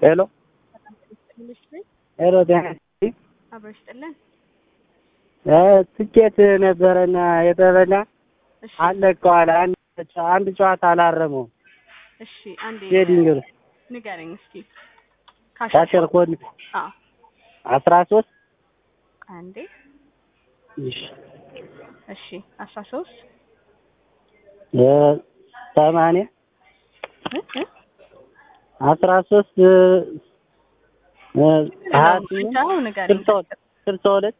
ሄሎ ሄሎ ጤና ይስጥልኝ። አብረሽ ጥልን እ ትኬት ነበረና የተበላ እሺ አለቀዋል። አንድ አንድ ጨዋታ አላረመው እሺ አንዴ ሄዲንግ ንገረኝ እስኪ ካሸር ኮድ አዎ አስራ ሶስት አንዴ እሺ እሺ አስራ ሶስት እ ሰማንያ እ እ አስራ ሶስት እ እ ሀያ ስምንት ብቻው ንገረኝ ስልሳ ሁለት ስልሳ ሁለት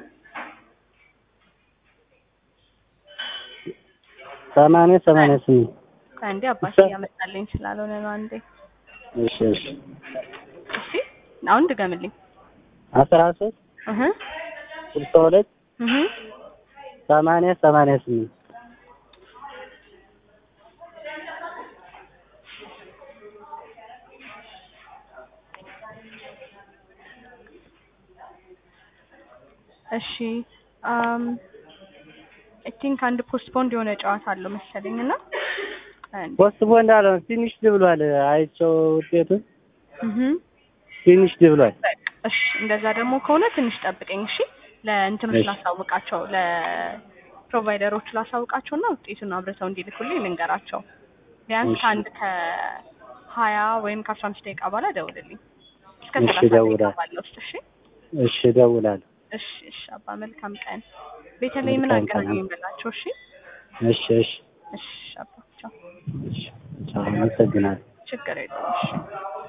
ሰማንያ ሰማንያ ስምንት አንዴ አባቴ እያመጣልኝ ስላልሆነ ነው አንዴ እሺ እሺ እሺ አሁን ድገምልኝ አስራ ሶስት እህ ስልሳ ሁለት እህ ሰማንያ ሰማንያ ስምንት እሺ አም አይ ቲንክ አንድ ፖስትፖንድ የሆነ ጨዋታ አለው መሰለኝ እና አንድ ፖስት ቦንድ አለው ፊኒሽ ብሏል። አይቼው ውጤቱን እህ ፊኒሽ ብሏል። በቃ እሺ እንደዛ ደግሞ ከሆነ ትንሽ ጠብቀኝ እሺ ለእንትኖች እሺ። ላሳውቃቸው ለፕሮቫይደሮቹ ላሳውቃቸው እና ውጤቱን አብረተው እንዲልኩልኝ ልንገራቸው ቢያንስ እሺ። ከአንድ ከሀያ ወይም ከአስራ አምስት ደቂቃ በኋላ ደውልልኝ እስከ እሺ፣ ሰላሳ ደቂቃ እደውላለሁ። ባለው ውስጥ እሺ እሺ እደውላለሁ። እሺ እሺ አባ መልካም ቀን ቤተለይ ምን መልካም ቀን። አገናኘኝ በላቸው እሺ እሺ እሺ እሺ አባ ቻው እሺ ቻው፣ አመሰግናለሁ። ችግር የለውም እሺ